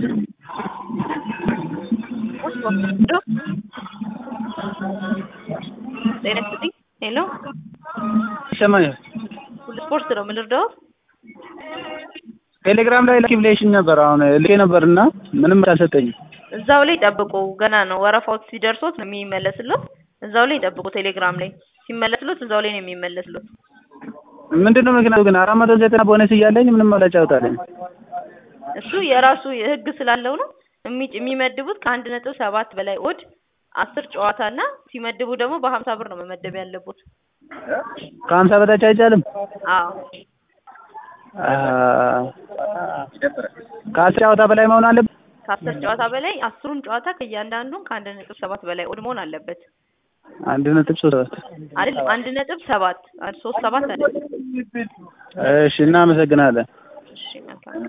ጤና ይስጥልኝ። ሄሎ ይሰማኛል። ሁሉ ስፖርት ነው የምንረዳው። ቴሌግራም ላይ ላኪ ብለሽኝ ነበር። አሁን ልኬ ነበርና ምንም አልሰጠኝም። እዛው ላይ ጠብቁ። ገና ነው ወረፋው ሲደርሶት ነው የሚመለስለት። እዛው ላይ ጠብቁ። ቴሌግራም ላይ ሲመለስሎት እዛው ላይ ነው የሚመለስሎት። ምንድነው ምክንያቱ ግን አራት መቶ ዘጠና ቦነስ እያለኝ ምንም አላጫውታለኝ። እሱ የራሱ ህግ ስላለው ነው የሚ- የሚመድቡት ከአንድ ነጥብ ሰባት በላይ ኦድ አስር ጨዋታ እና ሲመድቡ ደግሞ በሀምሳ ብር ነው መመደብ ያለቡት። ከሀምሳ በታች አይቻልም። አዎ ከአስር ጨዋታ በላይ መሆን አለበት። ከአስር ጨዋታ በላይ አስሩም ጨዋታ ከእያንዳንዱን ከአንድ ነጥብ ሰባት በላይ ኦድ መሆን አለበት። አንድ ነጥብ ሶስት ሰባት አይደለም አንድ ነጥብ ሰባት አንድ ሶስት ሰባት አይደለም። እሺ፣ እናመሰግናለን። እሺ መልካም